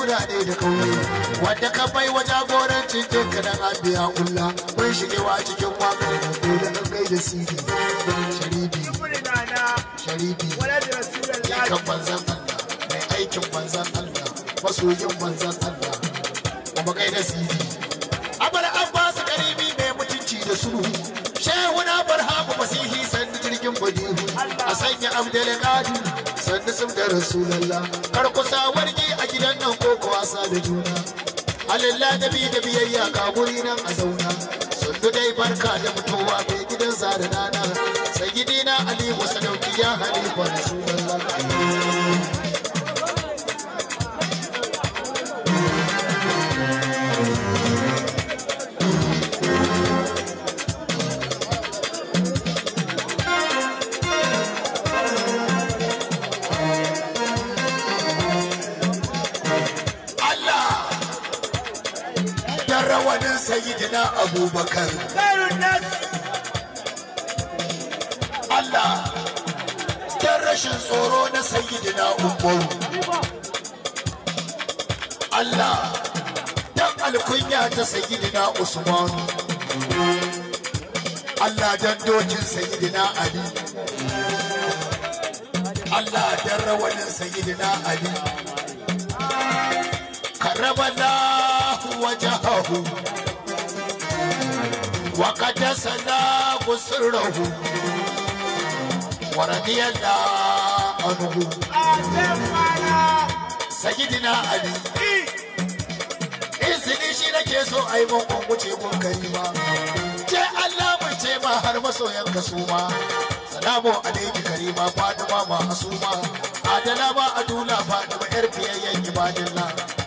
birane da kauye wanda ka bai wa jagorancin jinka dan abiya ulla mun shigewa cikin wakar da dole an gaida sidi sharibi sharibi kan manzan Allah mai aikin manzan Allah masoyin manzan Allah kuma gaida sidi abar abbas karibi mai mutunci da sulhu shehu na barhamu masihi sanda jirgin badihu a sanya abdul qadir sanda sun da rasulallah kar ku sa wargi a gidan nan ko ku wasa da juna alillah da bi da biyayya ka guri nan a zauna sundu dai barka da mutuwa mai gidan zara nana sayyidina ali wasadauki ya halifa rasulallah Allah dan rawanin sayyidina abubakar Allah dan rashin tsoro na sayyidina umaru Allah dan alkunya ta sayyidina usman Allah dan dokin sayyidina ali Allah dan rawanin sayyidina ali كرم الله وجهه وقدس الله سره ورضي الله عنه سيدنا علي izini shi nake so a yi mun wuce kun karima ce Allah mun ce ma har masoyan ka su ma salamu alaiki karima fadima ma asuma adala ma adula fadima yar fiyayyen ibadillah